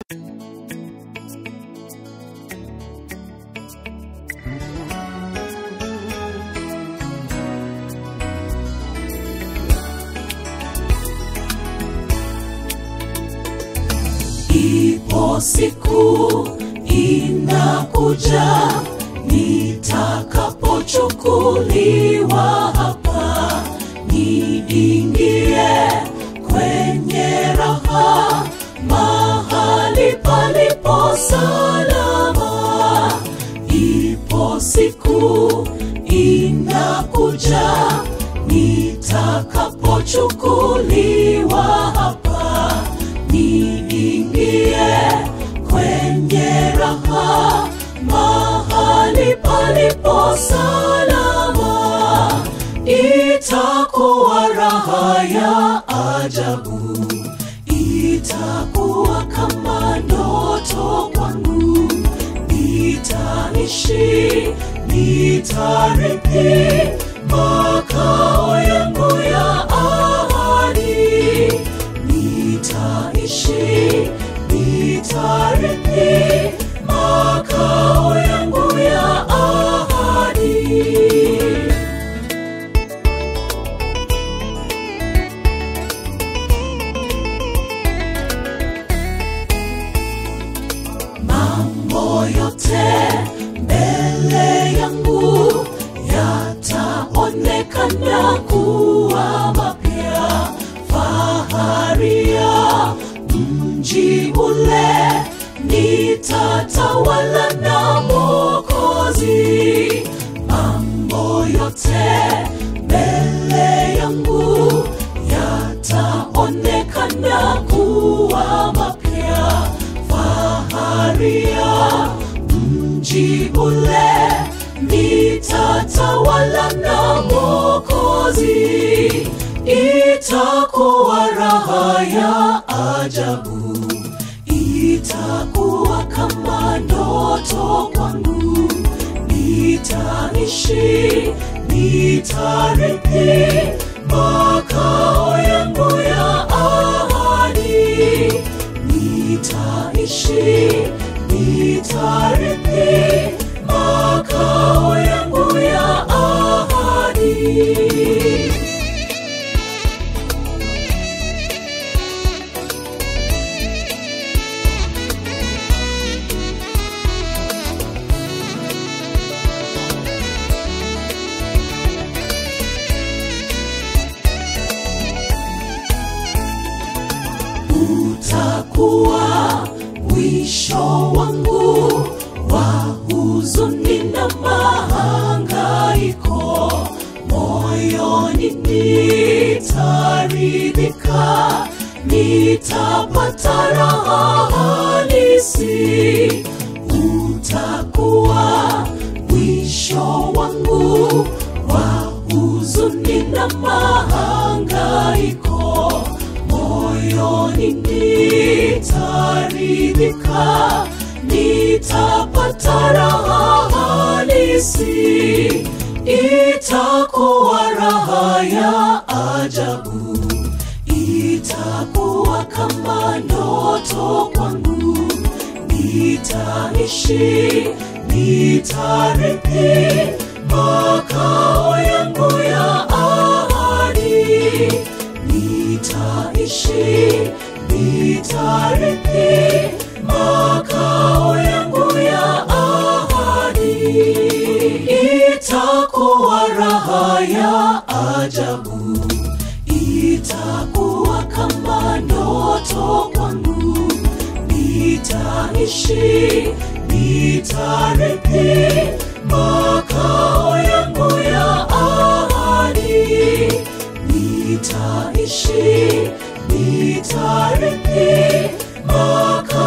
Ipo siku inakuja nitakapochukuliwa hapa, niingie kwenye raha, mahali palipo salama. Ipo siku inakuja nitakapochukuliwa hapa, niingie kwenye raha, mahali palipo salama. Itakuwa raha ya ajabu, itakuwa kama ndoto kwangu. Nitaishi, nitarithi makao yangu ya ahadi. Nitaishi, nitarithi makao yangu ya ahadi. mambo yote mbele yangu yataonekana kuwa mapya. Fahari ya mji ule nitatawala na Mwokozi. Mambo yote mbele yangu yataonekana kuwa mapya. Fahari ya mji ule nitatawala na Mwokozi. Itakuwa raha ya ajabu, itakuwa kama ndoto kwangu. Nitaishi, nitarithi makao yangu ya ahadi. Nitaishi, nitarithi makao yangu ya ahadi. utakuwa mwisho wangu wa huzuni na mahangaiko. Moyoni nitaridhika, nitapata raha halisi. Utakuwa mwisho wangu wa huzuni na mahangaiko moyoni nitaridhika, nitapata raha halisi. Itakuwa raha ya ajabu, itakuwa kama ndoto kwangu. Nitaishi, nitarithi makao yangu ya ahadi nitaishi, nitarithi makao yangu ya ahadi. Itakuwa raha ya ajabu, itakuwa kama ndoto kwangu. Nitaishi, nitarithi makao yangu ya ahadi nitaishi, nitarithi makao